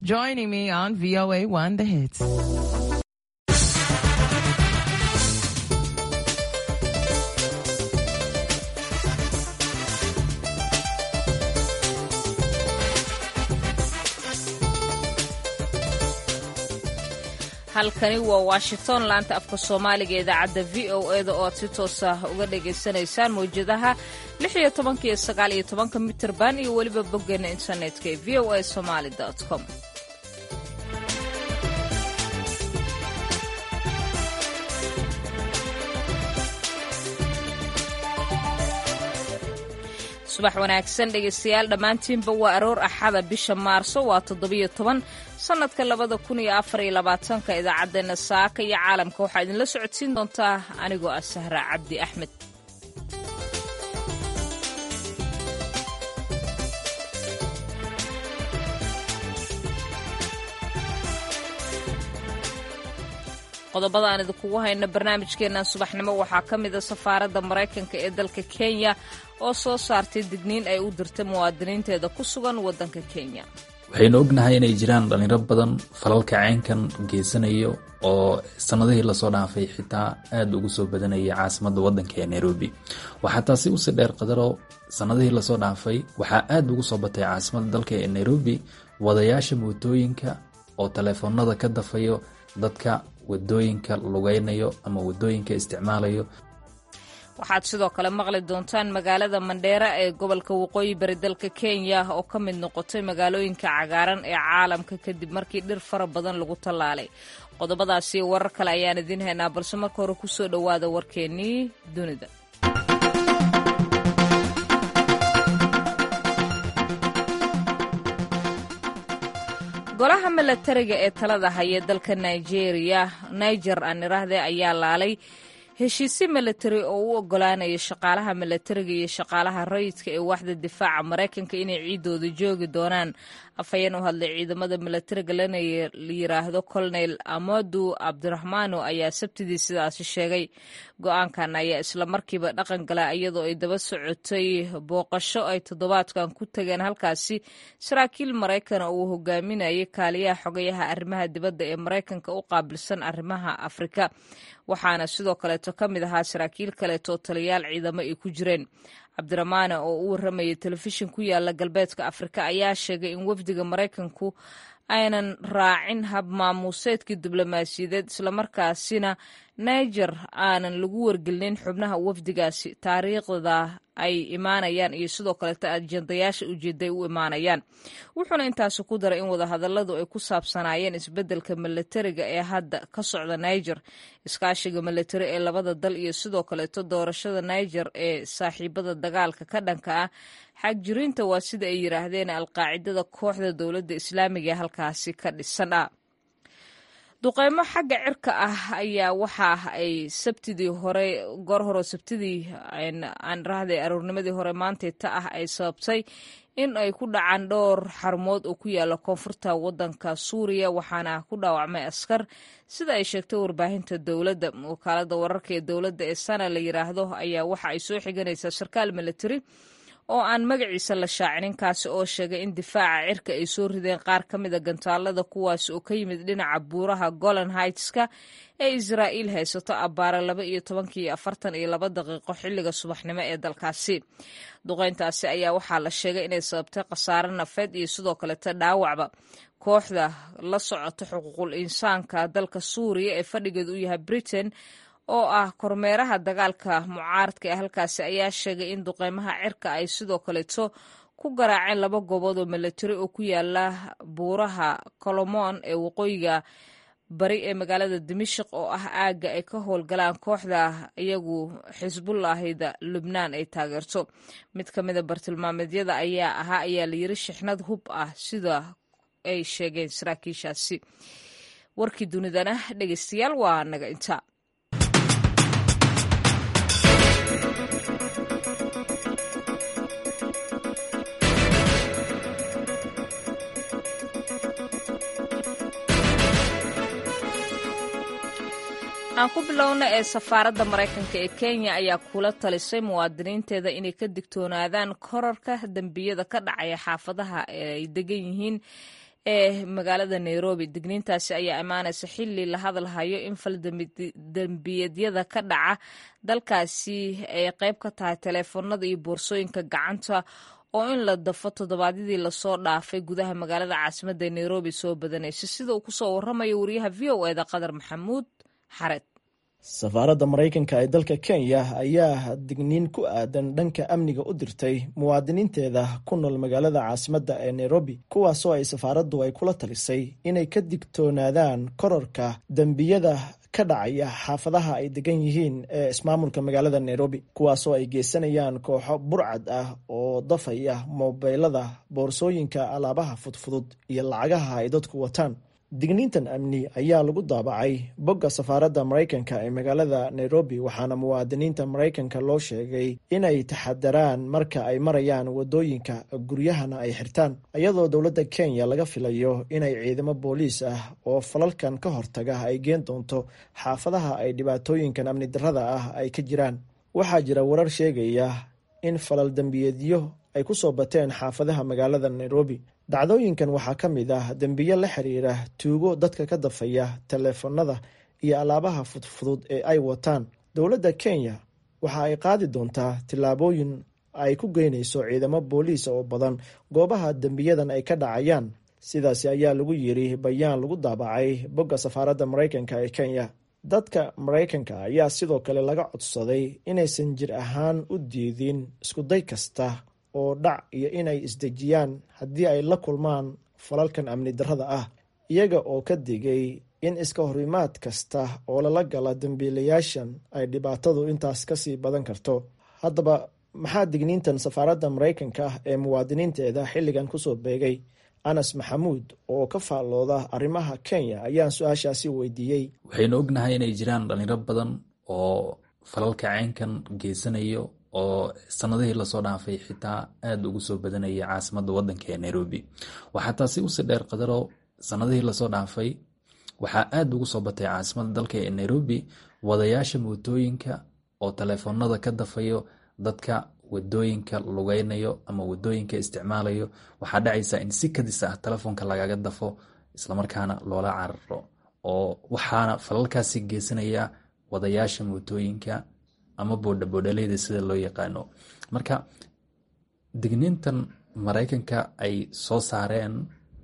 Joining me on VOA1 The Hits. halkani waa washington laanta afka soomaaliga idaacadda v o eda oo aad si toosa uga dhagaysanaysaan mawjadaha lix iyo tobanka iyo sagaal iyo tobanka mitirban iyo weliba boggeena internetka ee v o a somaali com subax wanaagsan dhegaystayaal dhammaantiinba waa aroor axada bisha maarso waa toddobiyo toban sannadka labada kun iyo afar iyo labaatanka idaacaddeenna saaka iyo caalamka waxaa idinla socodsiin doontaa anigoo ah sahra cabdi axmed qodobada aan idinkugu hayno barnaamijkeennan subaxnimo waxaa ka mida safaaradda maraykanka ee dalka kenya oo soo saartay digniin ay u dirtay muwaadiniinteeda ku sugan waddanka kenya waxaynu ognahay inay jiraan dhalinyaro badan falalka caynkan geysanayo oo sanadihii lasoo dhaafay xitaa aada ugu soo badanayay caasimadda waddanka ee nairobi waxaa taasi usii dheer qadaro sanadihii lasoo dhaafay waxaa aada ugu soo batay caasimadda dalka ee nairobi wadayaasha mootooyinka oo taleefoonada ka dafayo dadka wadooyinka lugeynayo ama wadooyinka isticmaalayo waxaad sidoo kale maqli doontaan magaalada mandheera ee gobolka waqooyi bari dalka kenya oo ka mid noqotay magaalooyinka cagaaran ee caalamka kadib markii dhir fara badan lagu tallaalay qodobadaasi warar kale ayaan idiin haynaa balse marka hore kusoo dhowaada warkeennii dunida golaha milatariga ee talada haya dalka nigeria niger aan iraahde ayaa laalay heshiisyo milatari oo u ogolaanaya shaqaalaha milatariga iyo shaqaalaha rayidka ee waaxda difaaca maraykanka inay ciidooda joogi doonaan afhayeen u hadlay ciidamada milatariga lana yiraahdo colonel amadu cabdiraxmaano ayaa sabtidii sidaasi sheegay go-aankan ayaa islamarkiiba dhaqan gala iyadoo ay daba socotay booqasho ay toddobaadkan ku tageen halkaasi saraakiil maraykan oo uu hogaaminayay kaaliyaha xogayaha arrimaha dibadda ee maraykanka u qaabilsan arrimaha afrika waxaana sidoo kaleeto ka mid ahaa saraakiil kaleeto taliyaal ciidamo ay ku jireen cabdiraxmaane oo u warramayay telefishin ku yaala galbeedka afrika ayaa sheegay in wafdiga maraykanku aynan raacin hab maamuuseedkii diblomaasiyadeed islamarkaasina niger aanan lagu wargelinin xubnaha wafdigaasi taariikhda ay imaanayaan iyo sidoo kaleeto ajendayaasha ujeeday u imaanayaan wuxuuna intaasi ku daray in wadahadalladu ay ku saabsanaayeen isbeddelka milatariga ee hadda ka socda niger iskaashiga milatari ee labada dal iyo sidoo kaleeto doorashada niger ee saaxiibada dagaalka ka dhanka ah xagjiriinta waa sida ay yiraahdeen alqaacidada kooxda dowladda islaamiga ee halkaasi ka dhisan ah duqeymo xagga cirka ah ayaa waxa ay sabtidii hore goor hore sabtidii aan rahday aroornimadii hore maantay ta ah ay sababtay in ay ku dhacaan dhowr xarumood oo ku yaala koonfurta waddanka suuriya waxaana ku dhaawacmay askar sida ay sheegtay warbaahinta dowladda wakaalada wararka ee dowladda ee sana la yiraahdo ayaa waxa ay soo xiganaysaa sarkaal military oo aan magaciisa la shaacinin kaasi oo sheegay in difaaca cirka ay soo rideen qaar ka mida gantaalada kuwaas oo ka yimid dhinaca buuraha golan haightska ee israa'iil haysato abbaara laba iyo tobankii afartan iyo laba daqiiqo xilliga subaxnimo ee dalkaasi duqeyntaasi ayaa waxaa la sheegay inay sababtay khasaare nafeed iyo sidoo kaleto dhaawacba kooxda la socota xuquuqul insaanka dalka suuriya ee fadhigeedu u yahay britain oo ah kormeeraha dagaalka mucaaradka ee halkaasi ayaa sheegay in duqeymaha cirka ay sidoo kaleeto ku garaaceen laba goobood oo milatari oo ku yaala buuraha colomon ee waqooyiga bari ee magaalada dimashik oo ah aagga ay ka howlgalaan kooxda iyagu xisbullahida lubnaan ay taageerto mid ka mida bartilmaameedyada ayaa ahaa ayaa la yiri shixnad hub ah sida ay sheegeen saraakiishaasi warkii dunidana dhegeystayaal waa naga inta aan ku bilowna ee safaaradda maraykanka ee kenya ayaa kula talisay muwaadiniinteeda inay ka digtoonaadaan korarka dembiyada ka dhacaya xaafadaha ay degan yihiin ee magaalada nairobi digniintaasi ayaa imaanaysa xili la hadalhayo in faldembiyeedyada ka dhaca dalkaasi ay qayb ka tahay taleefanada iyo boorsooyinka gacanta oo in la dafo toddobaadyadii lasoo dhaafay gudaha magaalada caasimadda nairobi soo badanaysa sida uu kusoo waramayo wariyaha v o eda qadar maxamuud xared safaaradda maraykanka ee dalka kenya ayaa digniin ku aadan dhanka amniga u dirtay muwaadiniinteeda ku nool magaalada caasimadda ee nairobi kuwaasoo ay safaaraddu ay kula talisay inay ka digtoonaadaan korarka dembiyada ka dhacaya xaafadaha ay degan yihiin ee ismaamulka magaalada nairobi kuwaasoo ay geysanayaan kooxo burcad ah oo dafaya mobeylada boorsooyinka alaabaha fudfudud iyo lacagaha ay dadku wataan digniintan amni ayaa lagu daabacay bogga safaaradda maraykanka ee magaalada nairobi waxaana muwaadiniinta maraykanka loo sheegay inay taxadaraan marka ay marayaan wadooyinka guryahana ay xirtaan iyadoo dowladda kenya laga filayo inay ciidamo booliis ah oo falalkan ka hortaga ay geen doonto xaafadaha ay dhibaatooyinkan amni darrada ah ay ka jiraan waxaa jira warar sheegaya in falal dembiyeedyo ay ku soo bateen xaafadaha magaalada nairobi dhacdooyinkan waxaa ka mid ah dembiyo la xiriira tuugo dadka ka dafaya taleefanada iyo alaabaha fudfudud ee ay wataan dowladda kenya waxa ay qaadi doontaa tillaabooyin ay ku geynayso ciidamo booliis oo badan goobaha dembiyadan ay ka dhacayaan sidaasi ayaa lagu yiri bayaan lagu daabacay bogga safaaradda maraykanka ee kenya dadka maraykanka ayaa sidoo kale laga codsaday inaysan jir ahaan u diidin iskuday kasta oo dhac iyo inay isdejiyaan haddii ay la kulmaan falalkan amni darrada ah iyaga oo ka digay in iska horimaad kasta oo lala gala dembiilayaashan ay dhibaatadu intaas kasii badan karto haddaba maxaa digniintan safaaradda maraykanka ah ee muwaadiniinteeda xilligan kusoo beegay anas maxamuud oo ka faallooda arrimaha kenya ayaan su-aashaasi weydiiyey waxaynu ognahay inay jiraan dhalinyaro badan oo falalka caynkan geysanayo oo sanadihii lasoo dhaafay xitaa aada ugu soo badanaya caasimadda wadanka ee nairobi waxaa taasi usii dheer qadaro sanadihii lasoo dhaafay waxaa aada ugu soo batay caasimadda dalka ee nairobi wadayaasha mootooyinka oo taleefoonada ka dafayo dadka wadooyinka lugeynayo ama wadooyinka isticmaalayo waxaa dhacaysa in si kadis ah telefoonka lagaga dafo islamarkaana loola cararo oo waxaana falalkaasi geysanaya wadayaasha mootooyinka ama boodhaboodhaleyda sida loo yaqaano marka digniintan maraykanka ay soo saareen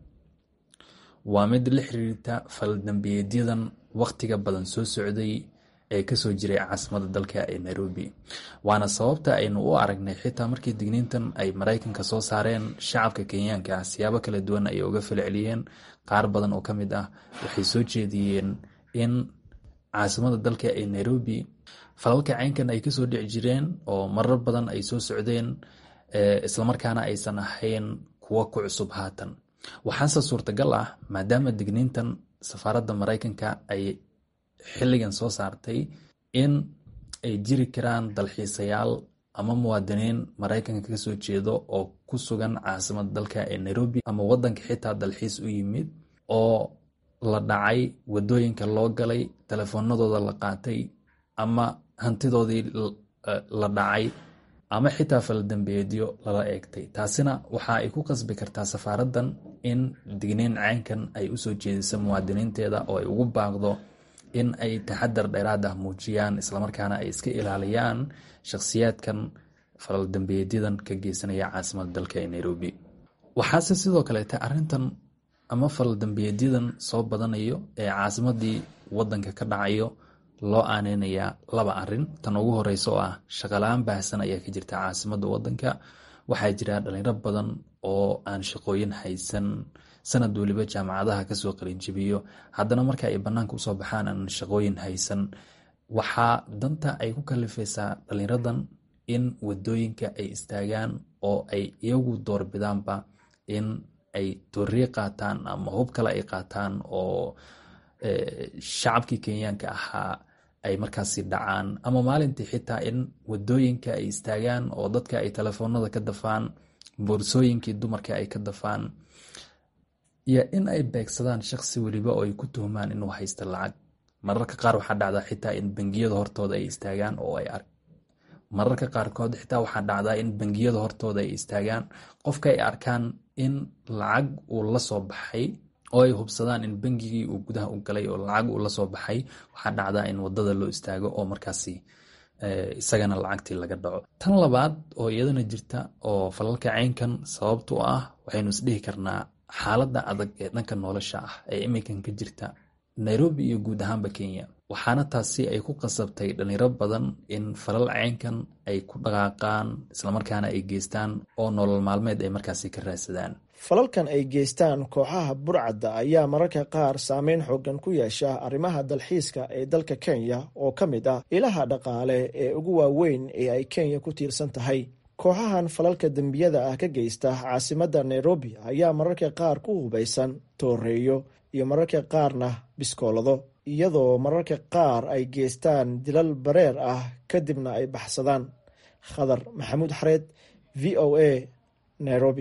waa mid la xiriirta faldambiyeedyadan waqtiga badan soo socday ee kasoo jiray caasimada dalka ee nairobi waana sababta aynu u aragnay xitaa markii digniintan ay maraykanka soo saareen shacabka kenyaanka ah siyaabo kala duwan ay uga falceliyeen qaar badan oo kamid ah waxay soo jeediyeen in caasimada dalka ee nairobi falalka caynkan ay kasoo dhici jireen oo marar badan ay soo socdeen islamarkaana aysan ahayn kuwo ku cusub haatan waxaase suurtagal ah maadaama digniintan safaaradda maraykanka ay xilligan soo saartay in ay jiri karaan dalxiisayaal ama muwaadiniin maraykanka kasoo jeedo oo ku sugan caasimada dalka ee nairobi ama wadanka xitaa dalxiis u yimid oo la dhacay wadooyinka loo galay telefoonadooda la qaatay ama hantidoodii la dhacay ama xitaa faldambeedyo lala eegtay taasina waxa ay ku qasbi kartaa safaaraddan in digniin caynkan ay usoo jeediso muwaadiniinteeda oo ay ugu baaqdo in ay taxadar dheeraad ah muujiyaan islamarkaana ay iska ilaaliyaan shakhsiyaadkan faldambeedyadan ka geysanaya caasimada dalka ee nairobi waxaase sidoo kaleete arintan ama faldambeedyadan soo badanayo ee caasimadii wadanka ka dhacayo loo aaneynayaa laba arin tan ugu horeysa oo ah shaqala-aan baahsan ayaa ka jirta caasimada wadanka waxaa jira dhalinyaro badan oo aan shaqooyin haysan sanad weliba jaamacadaha kasoo qalinjibiyo haddana marka ay banaanka usoo baxaan aan shaqooyin haysan waxaa danta ay ku kalifaysaa dhalinyaradan in wadooyinka ay istaagaan oo ay iyagu doorbidaanba in ay tooriye qaataan ama hub kale ay qaataan oo shacabkii kenyaanka ahaa ay markaasi dhacaan ama maalintii xitaa in wadooyinka ay istaagaan oo dadka ay telefoonada ka dafaan boorsooyinkii dumarka ay ka dafaan iyo in ay beegsadaan shaqsi weliba oo ay ku tuhmaan inuu haysta lacag mararka qaar waxaa dhacdaa xitaa in bangiyada hortooda ay istaagaan oo ay ark mararka qaarkood xitaa waxaa dhacdaa in bangiyada hortooda ay istaagaan qofka ay arkaan in lacag uu la soo baxay oo ay hubsadaan in bangigii uu gudaha u galay oo lacag uu la soo baxay waxaa dhacdaa in wadada loo istaago oo markaasi isagana lacagtii laga dhaco tan labaad oo iyadana jirta oo falalka caynkan sababta u ah waxaynu isdhihi karnaa xaaladda adag ee dhanka nolosha ah ee iminkan ka jirta nairobi iyo guud ahaanba kenya waxaana taasi ay ku qasabtay dhalinyaro badan in falal caynkan ay ku dhaqaaqaan islamarkaana ay geystaan oo nolol maalmeed ay markaasi ka raadsadaan falalkan ay geystaan kooxaha burcadda ayaa mararka qaar saameyn xoogan ku yeesha arrimaha dalxiiska ee dalka kenya oo ka mid ah ilaha dhaqaale ee ugu waaweyn ee ay kenya ku tiirsan tahay kooxahan falalka dembiyada ah ka geysta caasimadda nairobi ayaa mararka qaar ku hubaysan tooreeyo iyo mararka qaarna biskoolado iyadoo mararka qaar ay geystaan dilal bareer ah kadibna ay baxsadaan khadar maxamuud xareed v o a nairobi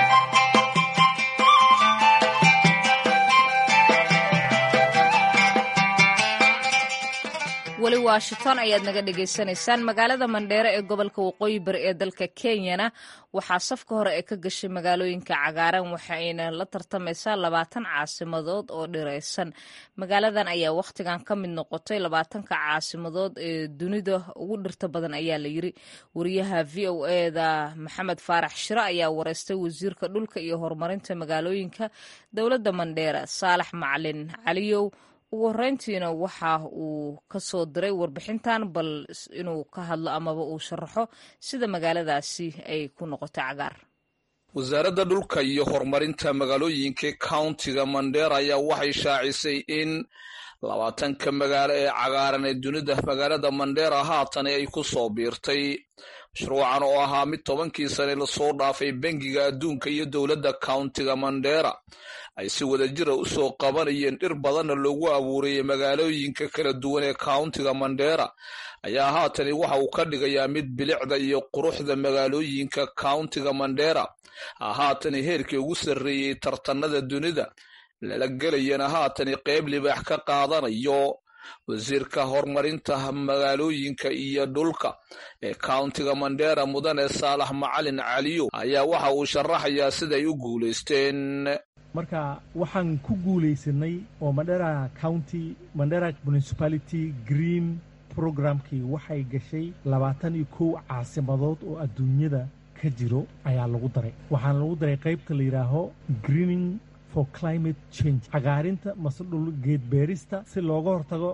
weli washington ayaad naga dhagaysanaysaan magaalada mandheere ee gobolka waqooyi bari ee dalka kenyana waxaa safka hore ee ka gashay magaalooyinka cagaaran waxayna la tartamaysaa labaatan caasimadood oo dhiraysan magaaladan ayaa wakhtigan ka mid noqotay labaatanka caasimadood ee dunida ugu dhirta badan ayaa la yiri wariyaha v o eda maxamed faarax shiro ayaa wareystay wasiirka dhulka iyo horumarinta magaalooyinka dowladda mandheere saalax macalin caliyow ugu horeyntiina waxa uu ka soo diray warbixintan bal inuu ka hadlo amaba uu sharaxo sida magaaladaasi ay ku noqotay cagaar wasaaradda dhulka iyo horumarinta magaalooyinka countiga mandheera ayaa waxay shaacisay in labaatanka magaalo ee cagaaran ee dunida magaalada mandheera haatan ay ku soo biirtay mashruucan oo ahaa mid tobankii sane lasoo dhaafay bangiga adduunka iyo dowladda countiga mandheera ay si wadajira u soo qabanayeen dhir badanna loogu abuurayay magaalooyinka kala duwan ee countiga mandheera ayaa haatani waxa uu ka dhigayaa mid bilicda iyo quruxda magaalooyinka countiga mandheera haatani heerkii ugu sarreeyey tartanada dunida lala gelayana haatani qeyb libaax ka qaadanayo wasiirka horumarinta magaalooyinka iyo dhulka ee countiga mandheera mudane saalax macalin caliyo ayaa waxa uu sharaxayaa siday u guulaysteen marka waxaan ku guulaysanay oo mandera county mandera municipality green programkii waxay gashay labaatan iyo kow caasimadood oo adduunyada ka jiro ayaa lagu daray waxaana lagu daray qaybta la yidhaaho greening for climate change cagaarinta mase dhul geedbeerista si looga hortago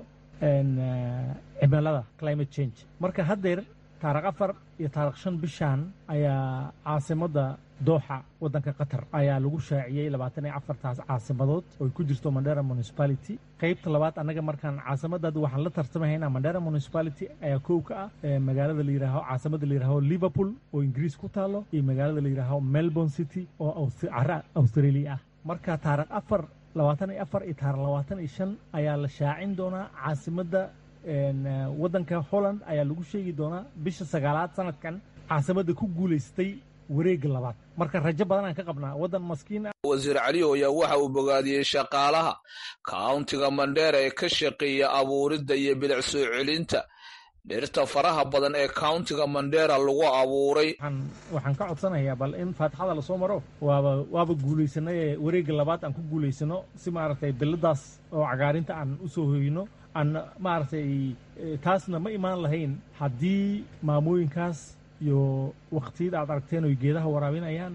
cimilada climate change marka haddeer taarikh afar iyo taarikh shan bishan ayaa caasimadda dooxa waddanka qatar ayaa lagu shaaciyey labaatan iyo afartaas caasimadood oo ku jirto mandera municipality qaybta labaad annaga markaan caasimaddaada waxaan la tartamahaynaa mandera municipality ayaa kow ka ah magaalada la yidhaaho caasimadda la yidhaaho liverpool oo ingiriis ku taalo iyo magaalada la yidhaaho melbourne city oo cara australia ah marka taarikh afar labaatan iyo afar iyo taarikh labaatan iyo shan ayaa la shaacin doonaa caasimadda waddanka holland ayaa lagu sheegi doonaa bisha sagaalaad sanadkan caasimadda ku guulaystay wareegga labaad marka rajo badan aan ka qabnaa waddan maskiin ah wasiir caliyo ayaa waxa uu bogaadiyey shaqaalaha countiga mandheera ee ka shaqeeya abuuridda iyo bilic soo celinta dhirta faraha badan ee countiga mandheera lagu abuuray waxaan ka codsanayaa bal in faatixada lasoo maro waaba waaba guulaysanay ee wareegga labaad aan ku guulaysano si maaragtay biladaas oo cagaarinta aan u soo hoyno aan maaragtay taasna ma imaan lahayn haddii maamooyinkaas iyo wakhtiyada aad aragteen oy geedaha waraabinayaan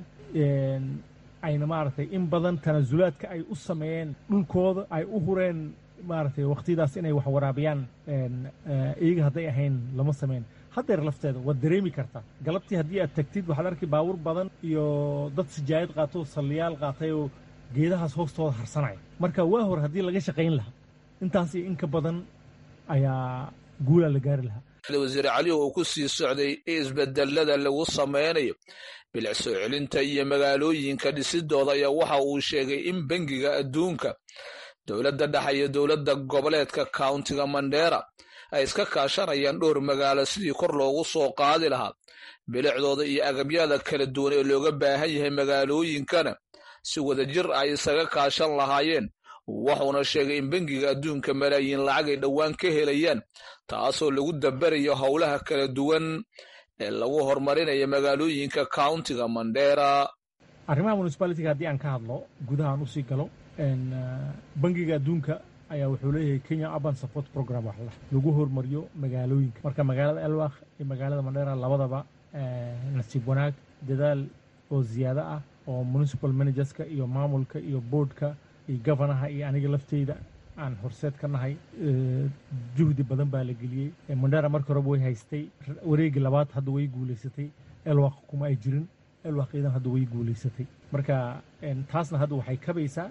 ayna maaragtay in badan tanasulaadka ay u sameeyeen dhulkooda ay u hureen maaragtay wakhtiyadaas inay wax waraabiyaan iyaga hadday ahayn lama sameyn haddeer lafteeda waad dareemi kartaa galabtii haddii aad tagtid waxaad arki baabuur badan iyo dad sijaayad qaato salliyaal qaatay oo geedahaas hoostooda harsanaya marka waa hore haddii laga shaqayn lahaa intaas iyo in ka badan ayaa guulaa la gaari lahaa wasiir caliyo uu ku sii socday isbedelada lagu sameynayo bilic soo celinta iyo magaalooyinka dhisidooda ayaa waxa uu sheegay in bangiga adduunka dowladda dhexe iyo dowladda goboleedka countiga mandheera ay iska kaashanayaan dhowr magaalo sidii kor loogu soo qaadi lahaa bilicdooda iyo agabyada kala duwan ee looga baahan yahay magaalooyinkana si wadajir ay isaga kaashan lahaayeen wuxuuna sheegay in bangiga adduunka malaayiin lacag ay dhowaan ka helayaan taasoo lagu dabarayo howlaha kala duwan ee lagu horumarinayo magaalooyinka countiga mandheera arrimaha municipalitiga haddii aan ka hadlo gudaha aan usii galo bangiga adduunka ayaa wuxuu leeyahay kenya urban support program wax lagu hormariyo magaalooyinka marka magaalada elwakh iyo magaalada mandheera labadaba nasiib wanaag dadaal oo ziyaado ah oo municipal managerska iyo maamulka iyo boardka iyo governaha iyo aniga lafteyda aan horseed ka nahay juhdi badan baa la geliyey mandheera marka horeba way haystay wareegi labaad hadda way guulaysatay elwakh kuma ay jirin elwakh iidan hadda way guulaysatay marka taasna hadda waxay kabaysaa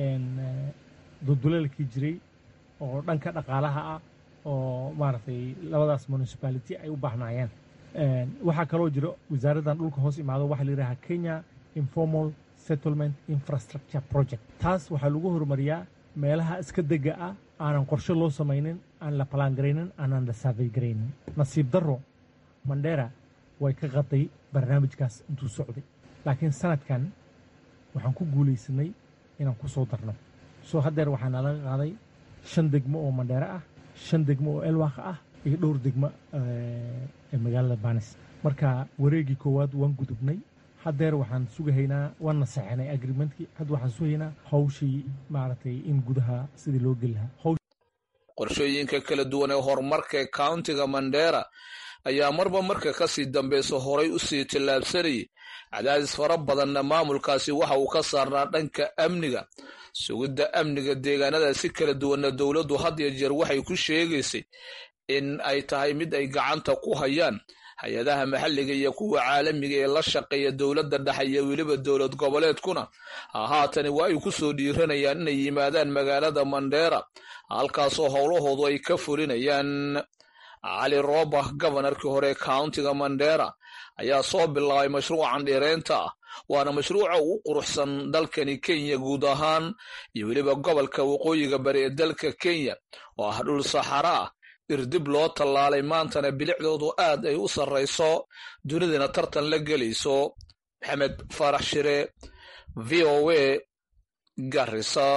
dulduleelkii jiray oo dhanka dhaqaalaha ah oo maaragtay labadaas municipality ay u baahnaayeen waxaa kaloo jiro wasaaraddan dhulka hoos imaado waxaa la yidhaha kenya informal settlement infrastructure project taas waxaa lagu horumariyaa meelaha iska dega ah aanan qorshe loo samaynin aan la ballaangaraynin aanan la saafay garaynin nasiib darro mandheera way ka qaday barnaamijkaas intuu socday laakiin sanadkan waxaan ku guulaysanay inaan ku soo darno soo haddeer waxaana laga qaaday shan degmo oo mandheere ah shan degmo oo elwaaq ah iyo dhowr degmo ee magaalada banis marka wareegii koowaad waan gudubnay haddeer waxaan sugahaynaa waan naseexinay agreementkii hadda waxaan sugahaynaa hawshii maaragtay in gudaha sidii loo geli lahaa qorshooyinka kala duwan ee horumarka ee countiga mandheera ayaa marba marka kasii dambeysa horay u sii tillaabsanayay cadaadis fara badanna maamulkaasi waxa uu ka saarnaa dhanka amniga sugidda amniga deegaanada si kala duwanna dowladdu had iyo jeer waxay ku sheegaysay in ay tahay mid ay gacanta ku hayaan hay-adaha maxalliga iyo kuwa caalamiga ee la shaqeeya dowladda dhexe iyo weliba dowlad goboleedkuna haatani waa ay ku soo dhiiranayaan inay yimaadaan magaalada mandheera halkaasoo howlahoodu ay ka fulinayaan cali roobah gobanarkii hore ee countiga mandheera ayaa soo bilaabay mashruucan dhireynta ah waana mashruuca ugu quruxsan dalkani kenya guud ahaan iyo weliba gobolka waqooyiga bari ee dalka kenya oo ah dhul saxara ah irdib loo tallaalay maantana bilicdoodu aad ay u sarrayso dunidana tartan la gelayso maxamed faarax shire v o a garisa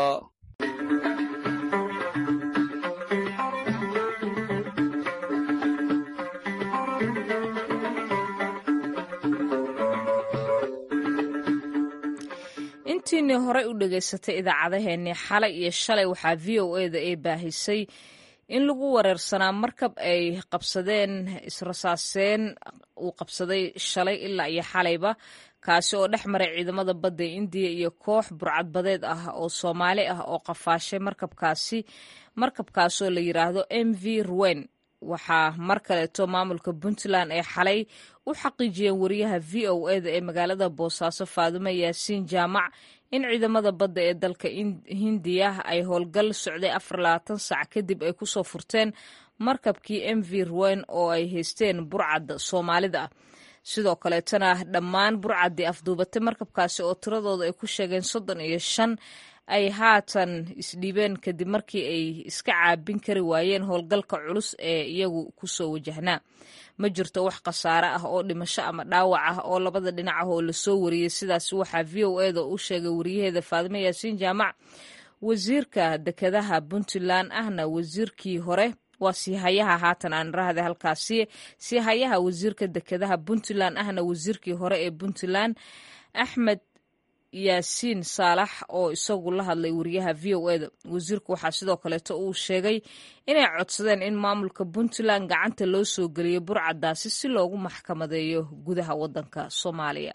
intiinii horey u dhegaysatay idaacadaheennii xalay iyo shalay waxaa v o eda ay baahisay in lagu wareersanaa markab ay qabsadeen israsaaseen uu qabsaday shalay ilaa iyo xalayba kaasi oo dhex maray ciidamada badda indiya iyo koox burcadbadeed ah oo soomaali ah oo qafaashay markabkaasi markabkaasoo la yiraahdo m v ruwen waxaa mar kaleeto maamulka puntland ee xalay u xaqiijiyeen wariyaha v o eda ee magaalada boosaaso faadumo yaasiin jaamac in ciidamada badda ee dalka hindiya ay howlgal socday afar labaatan saac kadib ay kusoo furteen markabkii m v ruwen oo ay haysteen burcadda soomaalida ah sidoo kaleetona dhammaan burcaddii afduubatay markabkaasi oo tiradooda ay ku sheegeen soddon iyo shan ay haatan isdhiibeen kadib markii ay iska caabin kari waayeen howlgalka culus ee iyagu kusoo wajahnaa ma jirto wax khasaare ah oo dhimasho ama dhaawac ah oo labada dhinac ah oo lasoo wariyey sidaas waxaa v o eda u sheegay wariyaheeda faadimo yaasiin jaamac wasiirka dekedaha puntland ahna wasiirkii hore waa siihayaha haatan aan rahda halkaasi siihayaha wasiirka dekedaha puntland ahna wasiirkii hore ee puntland axmed yaasiin saalax oo isagu la hadlay wariyaha v o eda wasiirku waxaa sidoo kaleeto uu sheegay inay codsadeen in maamulka puntland gacanta loo soo geliyo burcaddaasi si loogu maxkamadeeyo gudaha waddanka soomaaliya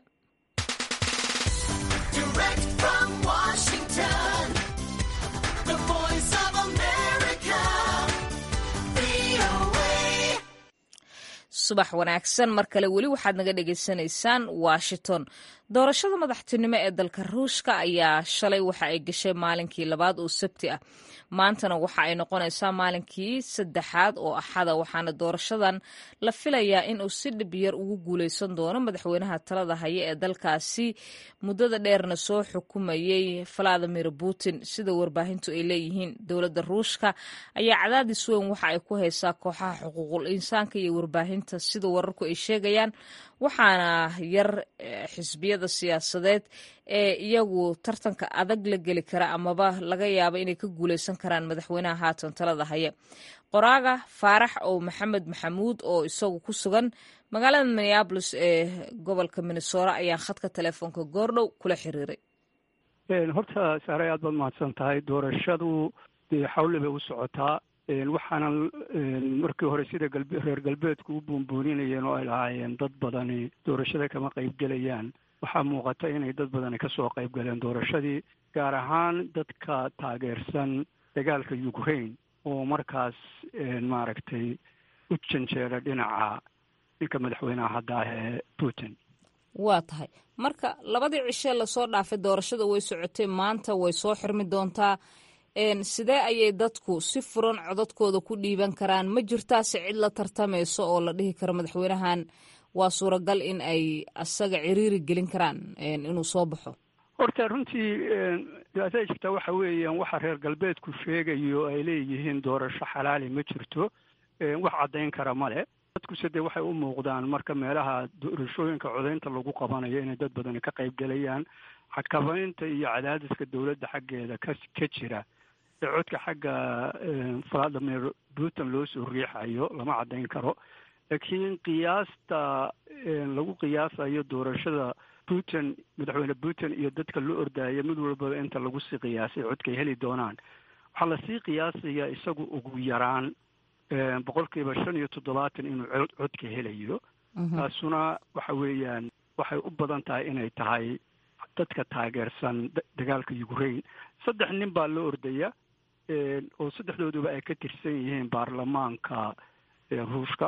subax wanaagsan mar kale weli waxaad naga dhagaysanaysaan washington doorashada madaxtinimo ee dalka ruushka ayaa shalay waxa ay gashay maalinkii labaad oo sabti ah maantana waxa ay noqonaysaa maalinkii saddexaad oo axada waxaana doorashadan la filayaa inuu si dhib yar ugu guuleysan doono madaxweynaha talada haya ee dalkaasi muddada dheerna soo xukumayey valadimir putin sida warbaahintu ay leeyihiin dowladda ruushka ayaa cadaadis weyn waxa ay ku haysaa kooxaha xuquuqul insaanka iyo warbaahinta sida wararku ay sheegayaan waxaana yar xisbiyada siyaasadeed ee iyagu tartanka adag la geli kara amaba laga yaabo inay ka guuleysan karaan madaxweynaha haatan talada haya qoraaga faarax ow maxamed maxamuud oo isagu ku sugan magaalada minneabolis ee gobolka minnesora ayaan khadka telefoonka goordhow kula xiriiray horta saaray aad baad mahadsan tahay doorashadu dee xawle bay u socotaa waxaana markii hore sida galbe reer galbeedku u buunbuuninayeen oo ay lahaayeen dad badani doorashada kama qaybgelayaan waxaa muuqata inay dad badani kasoo qaybgaleen doorashadii gaar ahaan dadka taageersan dagaalka ukraine oo markaas maaragtay u janjeera dhinaca ninka madaxweynaha hadda ah ee putin waa tahay marka labadii cishee lasoo dhaafay doorashada way socotay maanta way soo xirmi doontaa sidee ayay dadku si furan codadkooda ku dhiiban karaan ma jirtaase cid la tartamayso oo la dhihi karo madaxweynahan waa suuragal in ay asaga ciriiri gelin karaan inuu soo baxo horta runtii dhibaatada jirta waxa weeyaan waxa reer galbeedku sheegayo ay leeyihiin doorasho xalaali ma jirto wax caddayn kara male dadkuse dee waxay u muuqdaan marka meelaha doorashooyinka codaynta lagu qabanayo inay dad badani ka qayb gelayaan xakabaynta iyo cadaadiska dowladda xaggeeda ka ka jira ee codka xagga valadimir putin loo soo riixayo lama caddayn karo laakiin qiyaasta lagu qiyaasayo doorashada putin madaxweyne putin iyo dadka loo ordaayo mid walbaba inta lagu sii qiyaasay codkay heli doonaan waxaa lasii qiyaasaya isagu ugu yaraan boqolkiiba shan iyo toddobaatan inuu codka helayo taasuna waxa weeyaan waxay u badan tahay inay tahay dadka taageersan dagaalka ukraine saddex nin baa loo ordaya oo saddexdooduba ay ka tirsan yihiin baarlamaanka ruushka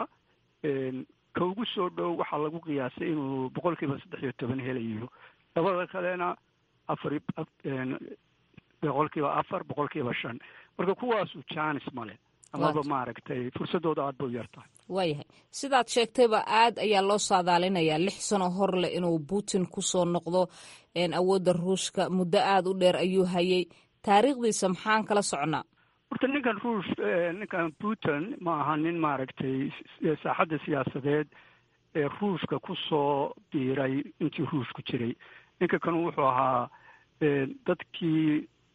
ka ugu soo dhow waxaa lagu qiyaasay inuu boqolkiiba saddex iyo toban helayo labada kalena afar boqolkiiba afar boqolkiiba shan marka kuwaasu janis male amaba maaragtay fursadooda aad bay u yar tahay waayahay sidaad sheegtayba aad ayaa loo saadaalinayaa lix sano hor leh inuu putin kusoo noqdo awoodda ruushka muddo aada u dheer ayuu hayay taariikhdiisa maxaan kala socnaa horta ninkan ruush ninkan putin ma aha nin maaragtay saaxadda siyaasadeed ee ruushka kusoo biiray intii ruushku jiray ninka kan wuxuu ahaa dadkii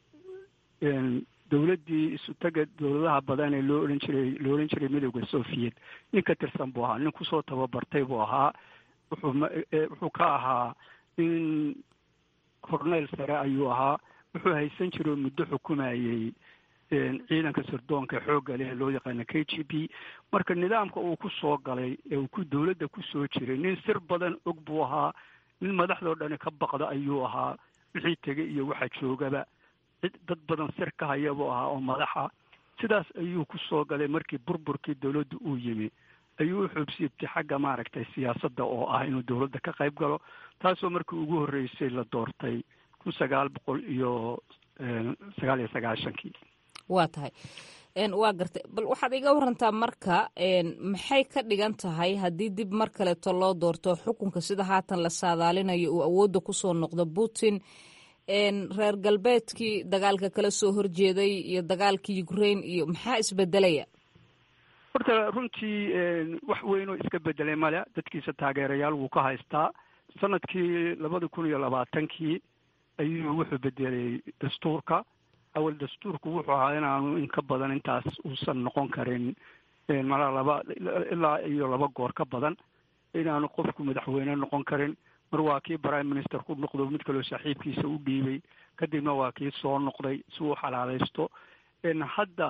dowladdii isutaga dowladaha badan ee loo odhan jiray loo odhan jiray midowda soviet nin ka tirsan buu ahaa nin kusoo tababartay buu ahaa wuxuu wuxuu ka ahaa nin corneyl sare ayuu ahaa wuxuu haysan jiray oo muddo xukumayey ciidanka sirdoonka ee xoogga leh loo yaqaana k g b marka nidaamka uu ku soo galay ee uu ku dowladda ku soo jiray nin sir badan og buu ahaa nin madaxdoo dhani ka baqda ayuu ahaa wixii tegay iyo waxa joogaba cid dad badan sir ka haya buu ahaa oo madaxa sidaas ayuu ku soo galay markii burburkii dowladda uu yimi ayuu u xoobsiibtay xagga maaragtay siyaasadda oo ah inuu dowladda ka qayb galo taasoo markii ugu horreysay la doortay kun sagaal boqol iyo sagaal iyo sagaashankii waa tahay waa gartay bal waxaad iga warantaa marka maxay ka dhigan tahay haddii dib mar kaleeto loo doorto xukunka sida haatan la saadaalinayo uu awoodda kusoo noqdo putin reer galbeedkii dagaalka kala soo horjeeday iyo dagaalkii ukraine iyo maxaa isbedelaya horta runtii wax weynoo iska bedelay male dadkiisa taageerayaal wuu ka haystaa sanadkii labada kun iyo labaatankii ayuu wuxuu bedelay dastuurka awal dastuurku wuxuu ahaa inaanu in ka badan intaas uusan noqon karin malaa laba ilaa iyo laba goor ka badan inaanu qofku madaxweyne noqon karin mar waa kii prime minister ku noqdo mid kaloo saaxiibkiisa u dhiibay kadibna waa kii soo noqday si uu xalaalaysto hadda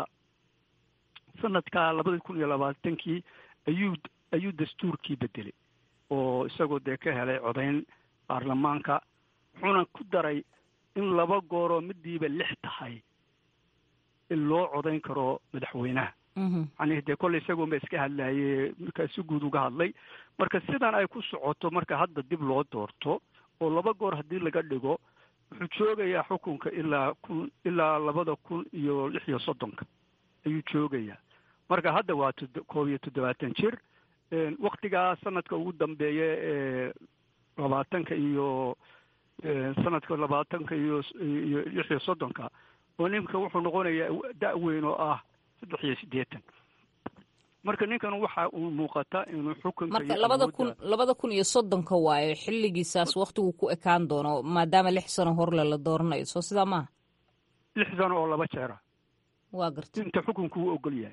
sanadka labada kun iyo labaatankii ayuu ayuu dastuurkii bedelay oo isagoo dee ka helay codayn baarlamaanka wuxuuna ku daray in laba gooroo midiiba lix tahay in loo codayn karo madaxweynaha macnihi dee kolley isagoonba iska hadlaye markaa si guud uga hadlay marka sidan ay ku socoto marka hadda dib loo doorto oo laba goor haddii laga dhigo wuxuu joogayaa xukunka ilaa kun ilaa labada kun iyo lix iyo soddonka ayuu joogayaa marka hadda waa koob iyo toddobaatan jir waktigaa sanadka ugu dambeeya ee labaatanka iyo sanadka labaatanka iyo iyo lix iyo soddonka oo ninka wuxuu noqonayaa da- weyn oo ah saddex iyo siddeetan marka ninkan waxa uu muuqata inuu xukunka marka labada kun labada kun iyo soddonka waayo xilligiisaas waktigu ku ekaan doono maadaama lix sano horle la dooranayo soo sidaa maaha lix sano oo laba jeera waa garta inta xukunku uu ogol yahay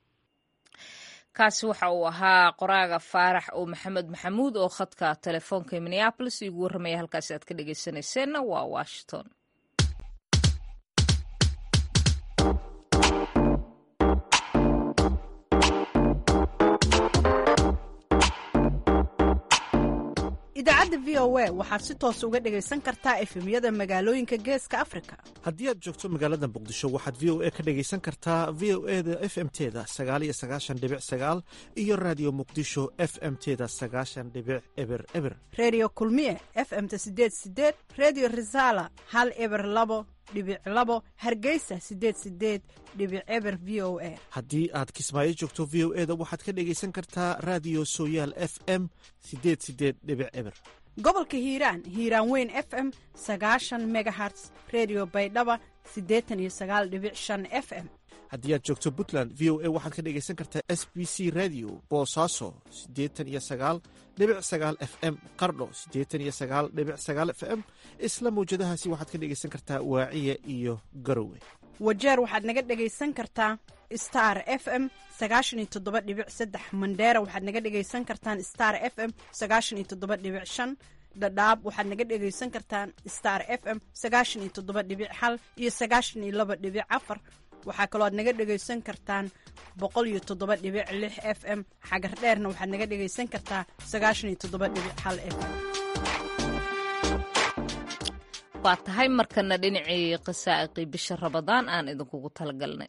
kaasi waxa uu ahaa qoraaga faarax oo maxamed maxamuud oo khadka telefoonka minneabolis igu warramaya halkaasi aad ka dhegeysanayseena waa washington idaacadda v o a waxaad si toos uga dhegaysan kartaa efemyada magaalooyinka geeska afrika haddii aad joogto magaalada muqdisho waxaad v o a ka dhegaysan kartaa v o e da f m teda sagaaliyo sagaashan dhibic sagaal iyo raadiyo muqdisho f m teda sagaashan dhibic eber eber redio kulmiye f m-ta sideed sideed redio resala hal eber labo dhibic labo hargeysa sideed sideed dhibic eber v o a haddii aad kismaayo joogto v o e da waxaad ka dhegaysan kartaa raadiyo sooyaal f m sideed sideed dhibic eber gobolka hiiraan hiiraan weyn f m sagaashan megaherts redio baydhaba siddeetan iyo sagaal dhibic shan f m haddii aad joogto puntland v o a waxaad ka dhegaysan kartaa s b c radio boosaaso siddeetan iyo sagaal dhibic sagaal f m qardho siddeetan iyo sagaal dhibic sagaal f m isla mawjadahaasi waxaad ka dhegaysan kartaa waaciya iyo garowe wajeer waxaad naga dhegaysan kartaa star f m sagaashan iyo toddoba dhibic saddex mandheera waxaad naga dhegaysan kartaan star f m sagaashan iyo toddoba dhibic shan dhadhaab waxaad naga dhegaysan kartaan star f m sagaashan iyo toddoba dhibic hal iyo sagaashan iyo laba dhibic afar waxaa kaloo aad naga dhegaysan kartaan boqol iyo toddoba dhibic lix f m xagar dheerna waxaad naga dhegaysan kartaa sagaashan iyo toddoba dhibic hal f m waa tahay markana dhinacii qasaa'iqii bisha rabadaan aan idinkugu talagalnay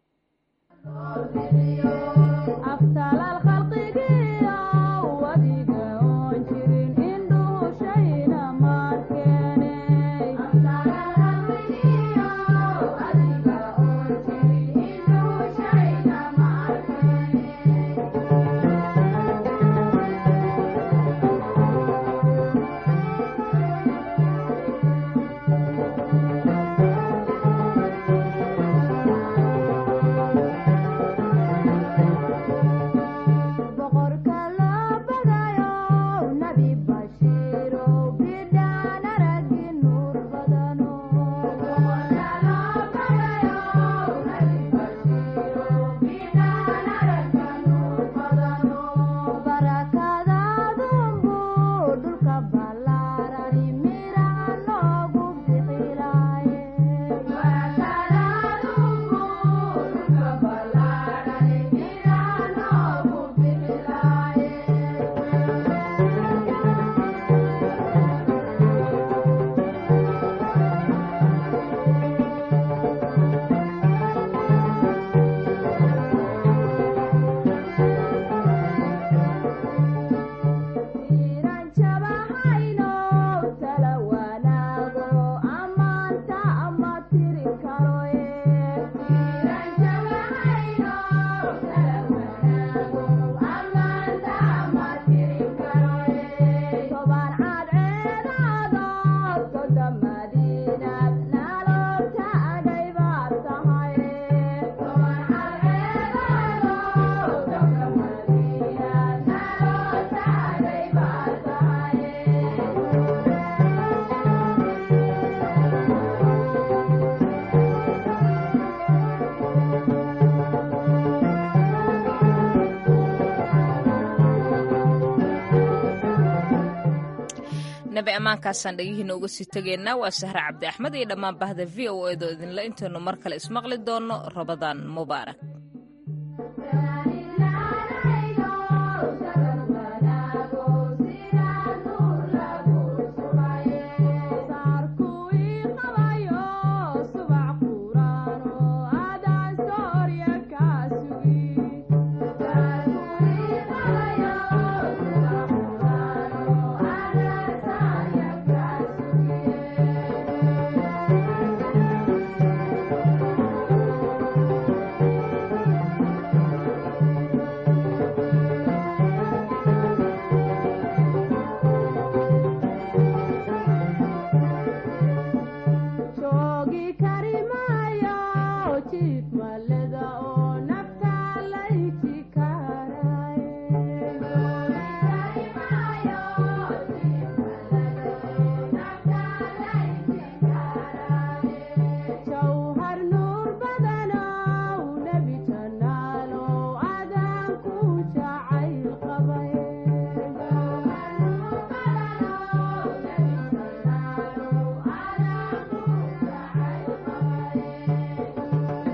nabi ammaankaasaan dhegihiina uga sii tegaynaa waa sahre cabdi axmed iyo dhammaan bahda v o edo idinle intaynu mar kale ismaqli doonno rabadaan mubaarak